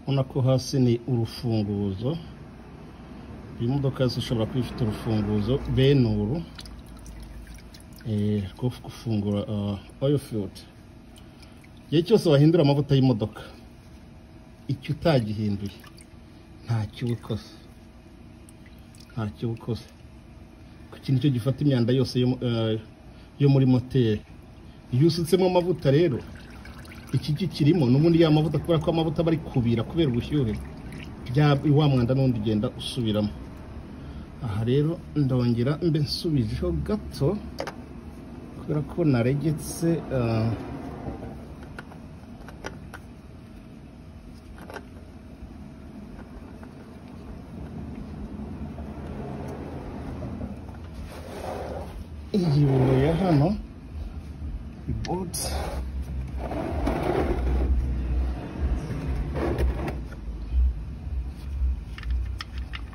ubona ko hasi ni urufunguzo iyi modoka yose ishobora kuba ifite urufunguzo benuru rwo gufungura oil field igihe cyose wahindura amavuta y'imodoka icyo utagihinduye ntacyo uba ukoze ntacyo uba ukoze ku kintu cyo gifata imyanda yose yo muri moteri iyo usutsemo amavuta rero iki kikirimo n'ubundi ya mavuta kubera ko amavuta aba ari kubira kubera ubushyuhe wa mwanda n'undi ugenda usubiramo aha rero ndongera mbe nsubijeho gato kubera ko naregetse iyi biro ya hano bodi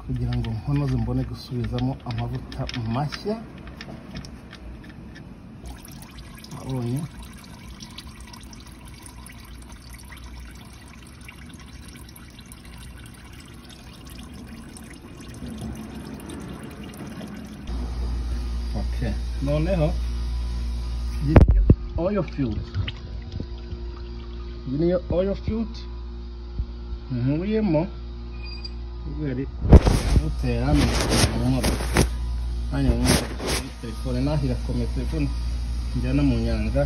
kugira ngo nkonoze mbone gusubizamo amavuta mashya abonye okay noneho oil field iyi niyo oil field nkuyemo kubera butera amahoro hanyuma muri telefone nahira kome telefone njyana mu nyanja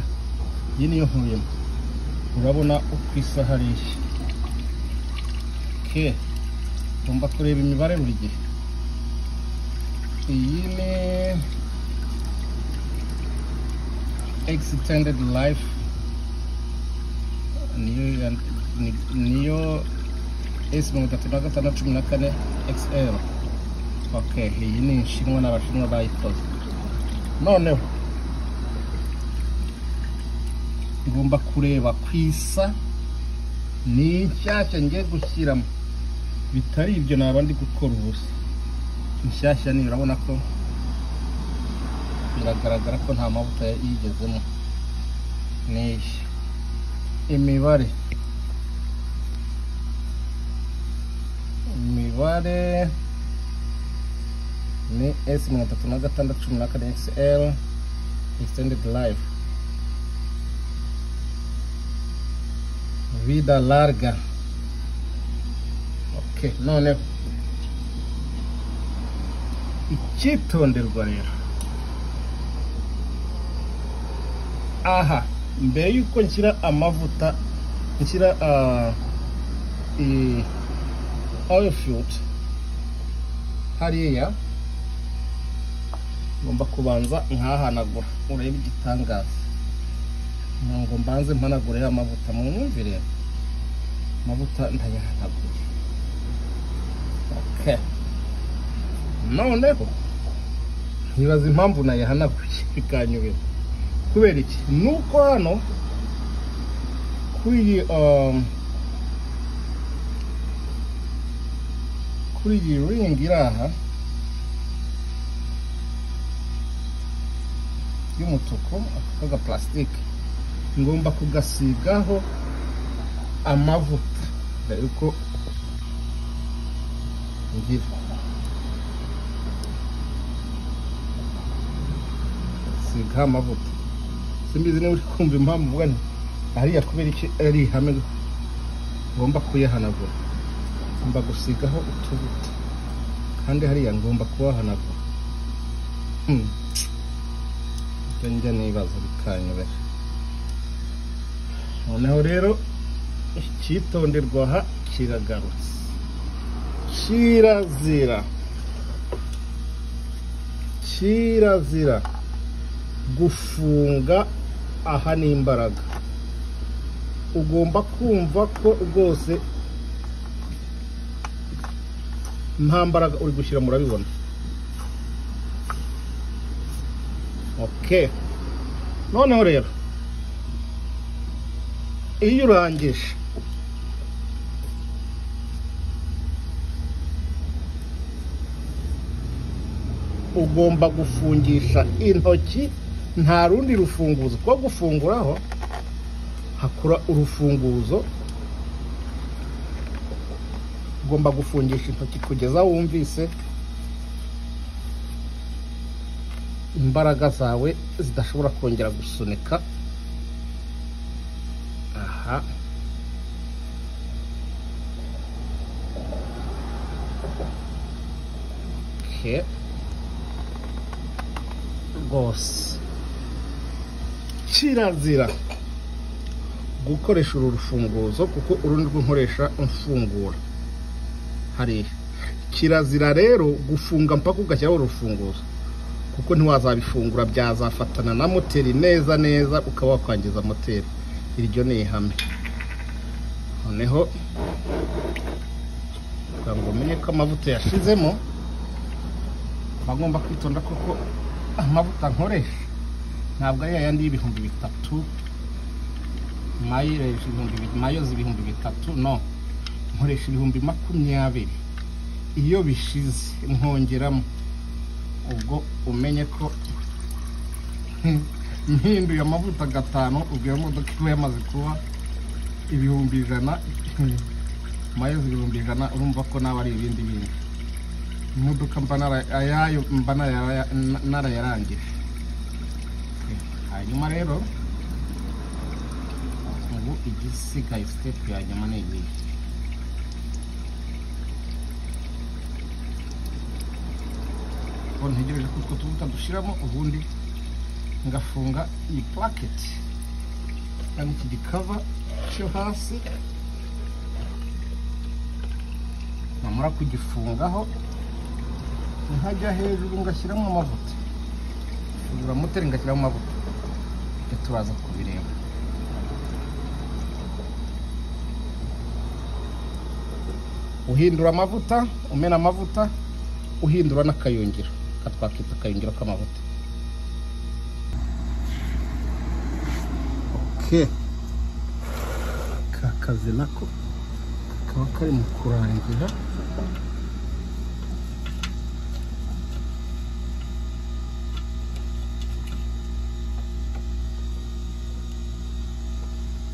iyi niyo nkuyemo urabona uko isa hariya ke ugomba kureba imibare buri gihe iyi ni extended life niyo niyo esi mirongo itatu na gatandatu cumi na kane xl ok iyi ni inshinwa n'abashinwa bayikoze noneho tugomba kureba ku isa ni nshyashya ngiye gushyiramo bitari ibyo naba ndi gukora ubusa inshyashya ni urabona ko biragaragara ko nta mavuta yigezemo n'iyi imibare imibare ni esi mirongo itatu na gatandatu cumi na kane xl extended life vida larga ok noneho icyitonderwa rero aha mbere y'uko nshyira amavuta nshyira oil field hariya ngomba kubanza nkahanagura urebe igitangaza ntabwo mbanze mpanagura ya mavuta mu mwumvire amavuta ndayahanaguye ok noneho ntibaza impamvu nayahanaguye bikanyobera kubera iki nuko hano kuri iyi kuri iyi ringi iri aha y'umutuku aka plastique ngomba kugasigaho amavuta dore yuko ngira siga amavuta simbizi niba uri kumva impamvu uvuga nti hariya kubera iki ari ihame ngomba kuyahanagura ngomba gusigaho utubuto kandi hariya ngomba kubahanagura ibyo njya nibaza bikanyobera noneho rero icyitonderwa aha kiragarutse kirazira kirazira gufunga aha n'imbaraga ugomba kumva ko rwose nta mbaraga uri gushyira murabibona ok noneho rero iyo urangije ugomba gufungisha intoki nta rundi rufunguzo kuko gufunguraho hakura urufunguzo ugomba gufungisha intoki kugeza wumvise imbaraga zawe zidashobora kongera gusunika aha okay. rwose kirazira gukoresha uru rufunguzo kuko urundi rwo nkoresha mfungura hariya kirazira rero gufunga mpaka ugashyiraho urufunguzo kuko ntiwazabifungura byazafatana na moteri neza neza ukaba wakwangiza moteri iryo ni ihame noneho kugira ngo umenye ko amavuta yashizemo mba ngomba kwitonda kuko amavuta nkoresha ntabwo ari yayandi y'ibihumbi bitatu mayireje ibihumbi bi- mayozi ibihumbi bitatu no nkoresha ibihumbi makumyabiri iyo bishize nkongeramo ubwo umenye ko mpinduye amavuta gatanu ubwo iyo modoka iba yamaze kuba ibihumbi ijana mayozi ibihumbi ijana urumva ko nawe ari ibindi bindi imodoka mba nara- ayayo mba naraya- na- narayarangije hanyuma rero ubu igisigaye sitepu ya nyuma ni iyihe ubu ntegereje ko utwo tubuta dushyiramo ubundi ngafunga iyi puraketi cyangwa iki gikava cyo hasi namara kugifungaho nkajya hejuru ngashyiramo amavuta ngura moteri ngashyiramo amavuta tujya turaza kubireba uhindura amavuta umena amavuta uhindura n'akayungiro aka twakita akayungiro k'amavuta okay. ka kazi nako kaba kari mu kurangira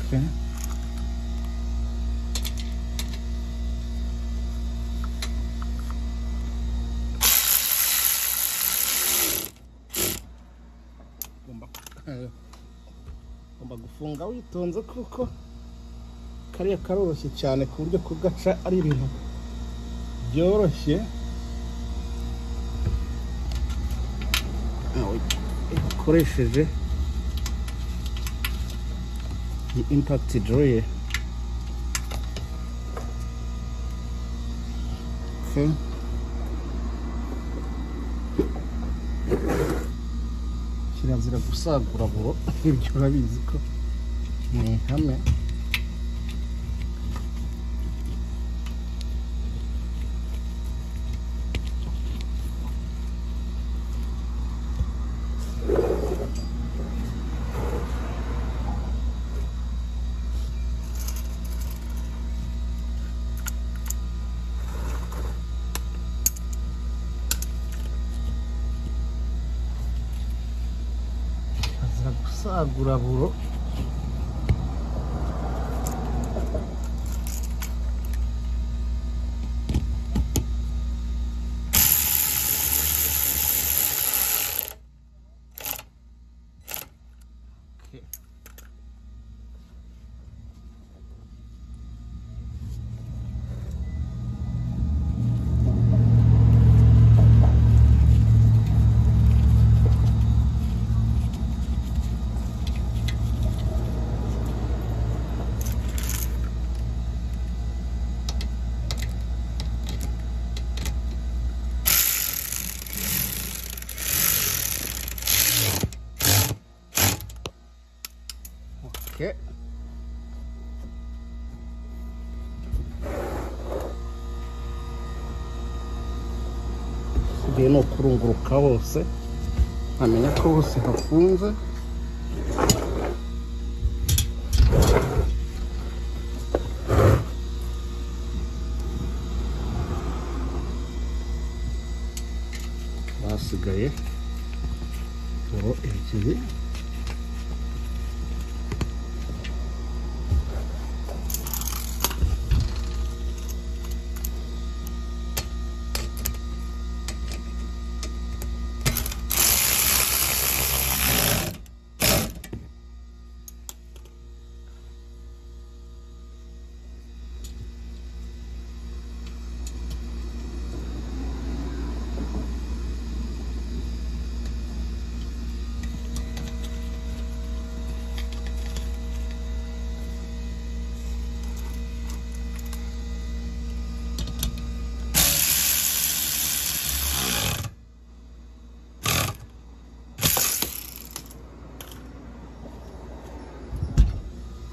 okay. ugomba ugomba gufunga witonze kuko kariya karoroshye cyane ku buryo kugaca ari ibintu byoroshye Aho ukoresheje iyi impakiti doroye Okay. kirazira gusagura buro ibyo urabizi ko mu ihame kirazira gusagura buro Okay. Okay. Usigaye ni ukurunguruka hose nkamenya ko hose hafunze basigaye buro ebyiri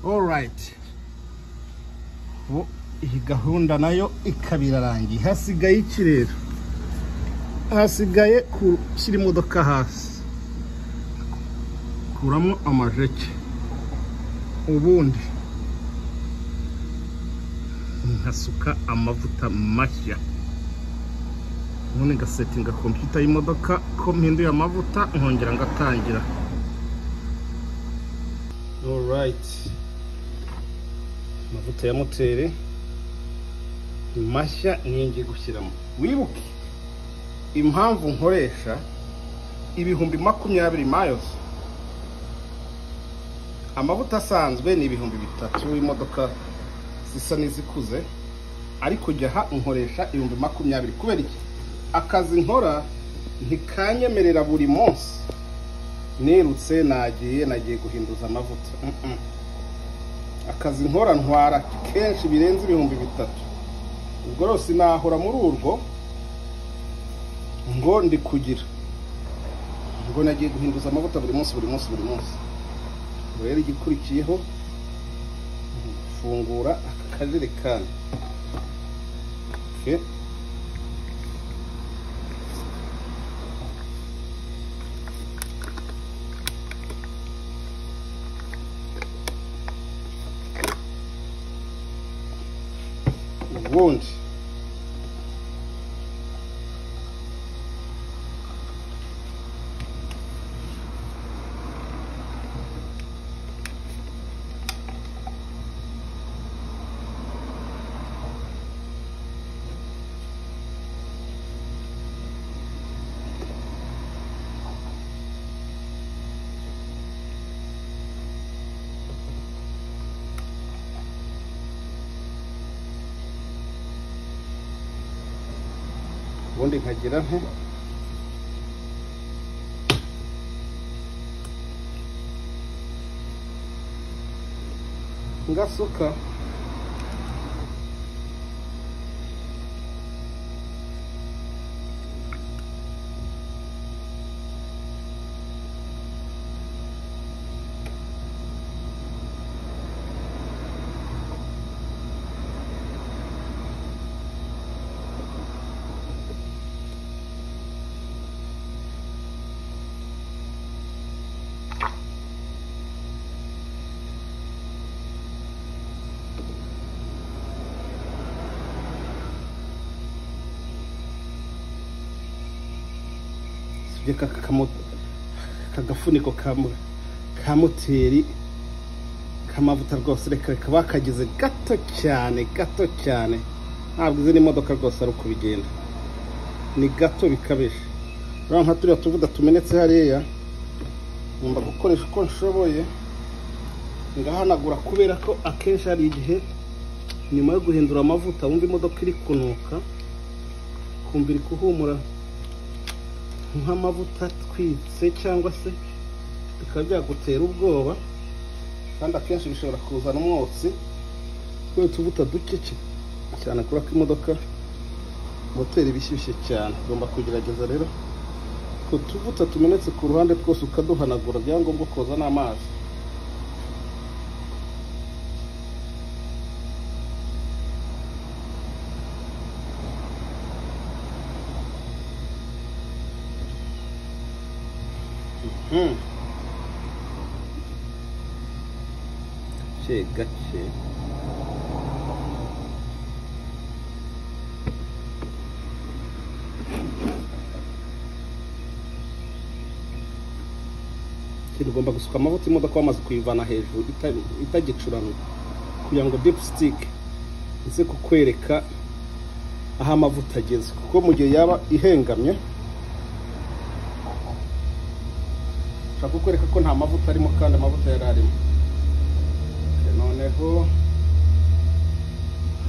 rayiti ubu iyi gahunda nayo ikaba irarangiye hasigaye iki rero hasigaye gushyira imodoka hasi kuramo amajeke ubundi nkasuka amavuta mashya ubundi ngasetinga kompiyuta y'imodoka ko mpinduye amavuta nkongera ngatangira orayiti amavuta ya moteri ni mashya niyo ngiye gushyiramo wibuke impamvu nkoresha ibihumbi makumyabiri mayozi amavuta asanzwe ni ibihumbi bitatu imodoka zisa n'izikuze ariko ujya aha nkoresha ibihumbi makumyabiri kubera iki akazi nkora ntikanyemerera buri munsi nirutse nagiye nagiye guhinduza amavuta Mm, mm. akazi nkora ntwara kenshi birenze ibihumbi bitatu ubwo rwose nahora muri urwo ngo ndi kugira ngo nagiye guhinduza amavuta buri munsi buri munsi buri munsi ubwo rero igikurikiyeho ni gufungura aka kajerekani Okay. ubundi ubundi nkagira nte ngasuka sibye aka kamo- aka gafuniko ka mo- ka moteri k'amavuta rwose reka reka bakagize gato cyane gato cyane ntabwo izi n'imodoka rwose ari uko bigenda ni gato bikabije rero nka turiya tuvuda tumenetse hariya ngomba gukoresha uko nshoboye ngahanagura kubera ko akenshi hari igihe nyuma yo guhindura amavuta wumva imodoka iri kunuka kumva iri kuhumura nk'amavuta atwitse cyangwa se bikaba byagutera ubwoba kandi akenshi bishobora kuzana umwotsi kubera utuvuta duke cy- cyane kubera ko imodoka moteri iba ishyushye cyane ugomba kugerageza rero ku tuvuta tumenetse ku ruhande twose ukaduhanagura byangombwa koza n'amazi Mm. gake gake ikintu ugomba gusuka amavuta imodoka wamaze kuyivana hejuru ita- itagicurana kugira ngo dipusitike ize kukwereka aho amavuta ageze kuko mu gihe yaba ihengamye nshaka kukwereka ko nta mavuta arimo kandi amavuta yari arimo Okay, noneho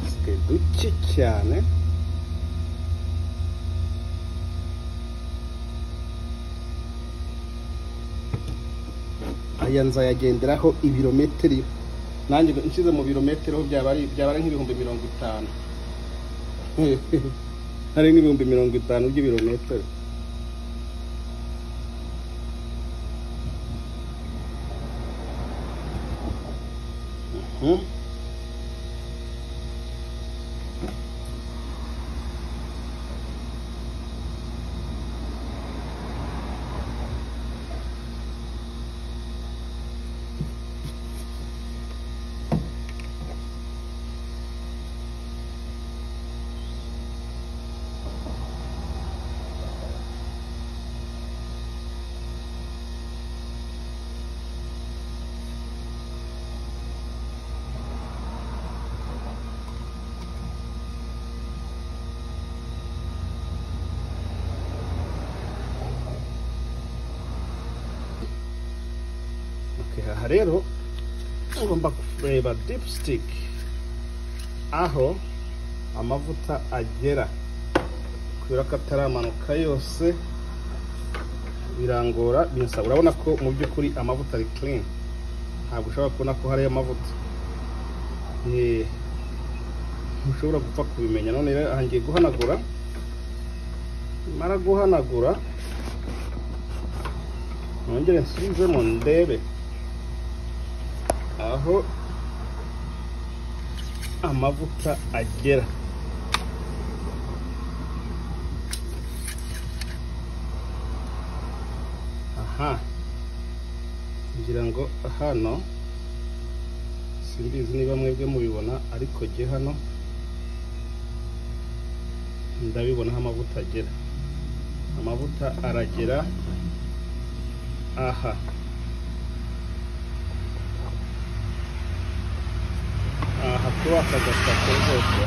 dusigaye duke cyane aya nzayagenderaho ibirometero nanjye nshyize mu birometero byaba ari byaba ari nk'ibihumbi mirongo itanu hari n'ibihumbi mirongo itanu by'ibirometero Hmm? Okay, aha rero ugomba kureba dipstick aho amavuta agera kubera ko ataramanuka yose birangora binsaba urabona ko mu by'ukuri amavuta ari clean ntabwo ushobora kubona ko hariyo amavuta Eh, ntushobora gupfa kubimenya none rero aha ngiye guhanagura mara guhanagura nongere nsubizemo ndebe aho amavuta agera aha ngira ngo hano simbizi niba mwebwe mubibona ariko jye hano ndabibona aho amavuta agera amavuta aragera aha aha kuri aka gasako rwose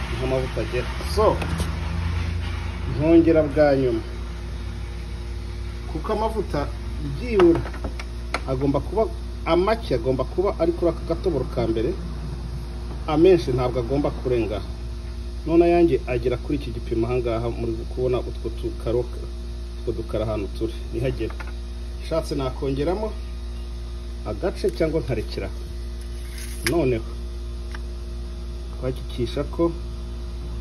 niho amavuta agera so ntongera bwa nyuma kuko amavuta byibura agomba kuba amake agomba kuba ari kuri aka gatoboro ka mbere amenshi ntabwo agomba kurenga aha. none ayange agera kuri iki gipimo ahangaha muri kubona utwo tukaroka utwo dukara ahantu turi nihagera nshatse nakongeramo agace cyangwa nkarekera aho. noneho twakikisha ko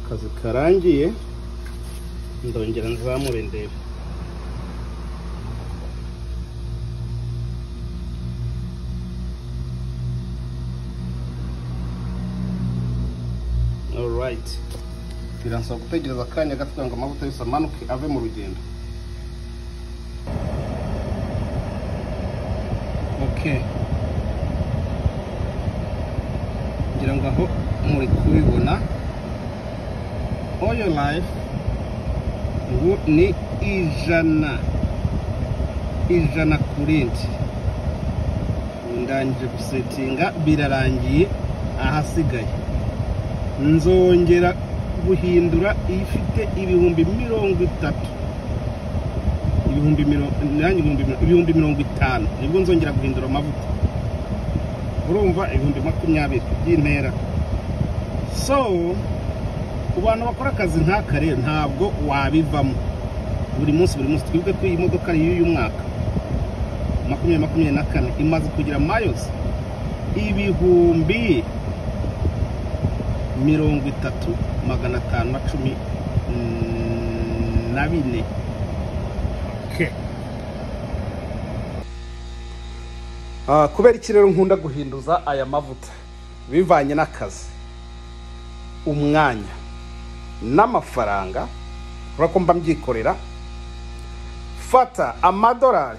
akazi karangiye ndongera nzamure ndebe alright biransaba gutegereza akanya gato kugira ngo amavuta yose amanuke ave mu rugendo okay ngira ngo aho muri kubibona oyo life ubu ni ijana ijana ku rindi ubu ndangije gusetinga birarangiye ahasigaye nzongera guhindura ifite ibihumbi mirongo itatu ibihumbi mirongo nanjye ibihumbi mirongo- ibihumbi mirongo itanu nibwo nzongera guhindura amavuta urumva ibihumbi makumyabiri by'intera so ku bantu bakora akazi nk'aka rero ntabwo wabivamo buri munsi buri munsi twibuke ko iyi modoka ari iy'uyu mwaka makumyabiri makumyabiri na kane imaze kugira mayozi ibihumbi mirongo itatu magana atanu na cumi mm, na bine Ah, kubera iki rero nkunda guhinduza aya mavuta bivanye n'akazi umwanya n'amafaranga urabona ko mba mbyikorera fata amadolari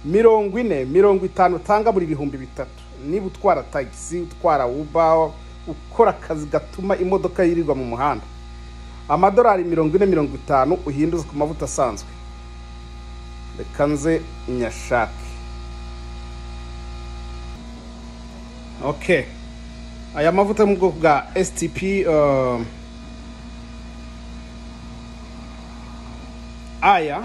mirongo ine mirongo itanu utanga buri bihumbi bitatu niba utwara tagisi utwara uba ukora akazi gatuma imodoka yirirwa mu muhanda amadolari mirongo ine mirongo itanu uhinduza ku mavuta asanzwe reka nze nyashake okay aya mavuta yo mu bwoko bwa stp um, aya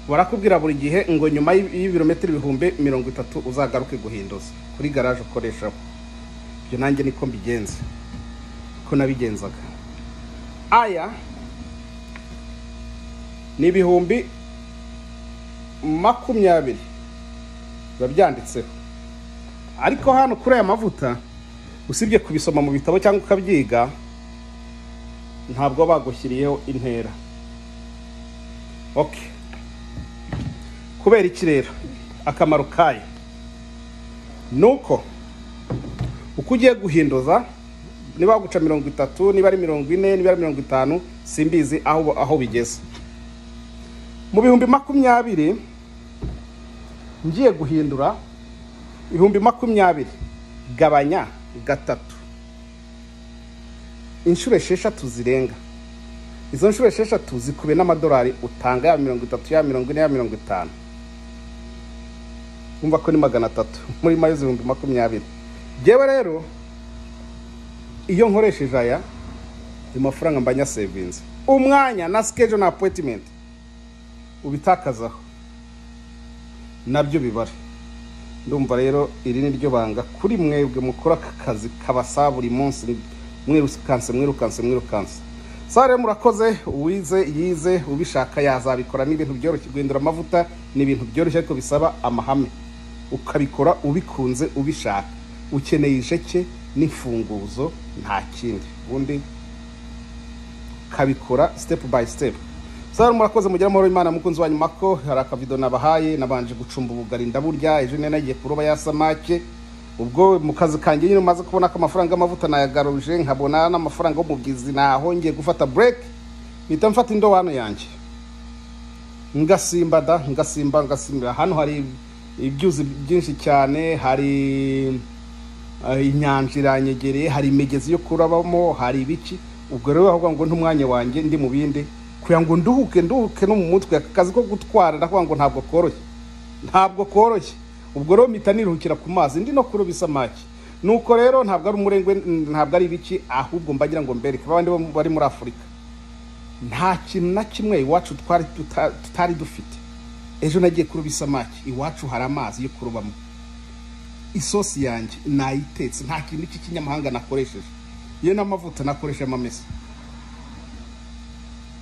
barakubwira buri gihe ngo nyuma y'i- y'ibirometero ibihumbi mirongo itatu uzagaruke guhinduza kuri garaje ukoreshaho ibyo nanjye niko mbigenza ko nabigenzaga aya ni ibihumbi makumyabiri biba byanditseho ariko hano kuri aya mavuta usibye kubisoma mu bitabo cyangwa ukabyiga ntabwo baba bagushyiriyeho intera ok kubera iki rero akamaro kayo ni uko uko ugiye guhinduza niba waguca mirongo itatu niba ari mirongo ine niba ari mirongo itanu simbizi aho aho bigeze mu bihumbi makumyabiri ngiye guhindura ibihumbi makumyabiri gabanya gatatu inshuro esheshatu zirenga izo nshuro esheshatu zikube n'amadolari utanga ya mirongo itatu ya mirongo ine ya mirongo itanu wumva ko ni magana atatu muri mayo z'ibihumbi makumyabiri ngewe rero iyo nkoresheje aya ayo mafaranga mba nyasevinze umwanya na sikejo na apoyitimenti ubitakazaho nabyo bibara ndumva rero iri ni ryo banga kuri mwebwe mukora aka kazi kabasaba buri munsi mwirukanse mwirukanse mwirukanse sare murakoze uwize yize ubishaka yazabikora ni ibintu byoroshye guhindura amavuta ni ibintu byoroshye ariko bisaba amahame ukabikora ubikunze ubishaka ukeneye isheke n'imfunguzo nta kindi ubundi ukabikora sitepu bayi sitepu sare murakoze mugire amahoro y'imana mukunzi wa nyuma ko hari akavido nabahaye nabanje gucumba ubugari ndaburya ejo nari nagiye kuroba ya samake ubwo mu kazi kanjye nyine umaze kubona ko amafaranga y'amavuta nayagaruje nkabona n'amafaranga y'umubyizi nahongeye gufata bureke mpita mfata indobano yanjye ngasimba da ngasimba ngasimbira hano hari ibyuzi byinshi cyane hari eh, inyanja iranyegereye hari imigezi yo kurabamo hari ibiki ubwo rero aho ngo ntumwanya wanjye ndi mu bindi kugira ngo nduhuke nduhuke no mu mutwe aka kazi ko gutwara ndavuga ngo ntabwo koroshye ntabwo koroshye ubwo rero mpita niruhukira ku mazi ndi no kuroba isamaki nuko rero ntabwo ari umurengwe ntabwo ari ibiki ahubwo mbagira ngo mbereke babandi bo bari muri afurika nta kintu na kimwe iwacu twari tuta- tutari dufite ejo nagiye kuroba isamaki iwacu hari amazi yo kurobamo isosi yanjye nayitetse nta kintu cy'ikinyamahanga nakoresheje iyo n'amavuta nakoreshamo amesa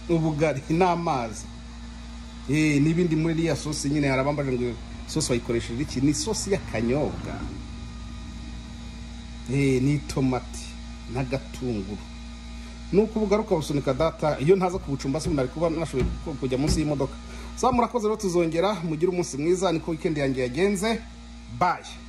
ubugari n'amazi Eh, n'ibindi muri iriya sosi nyine hari abambaje ngo sosi bayikoresheje iki ni sosi y'akanyobwa Eh, n'itomati n'agatunguru nuko ubugaruka busunika data iyo ntaza kubucumba se nari kuba nashoboye ku- kujya munsi y'imodoka sa murakoze rero tuzongera mugire umunsi mwiza niko weekend yanjye yagenze bye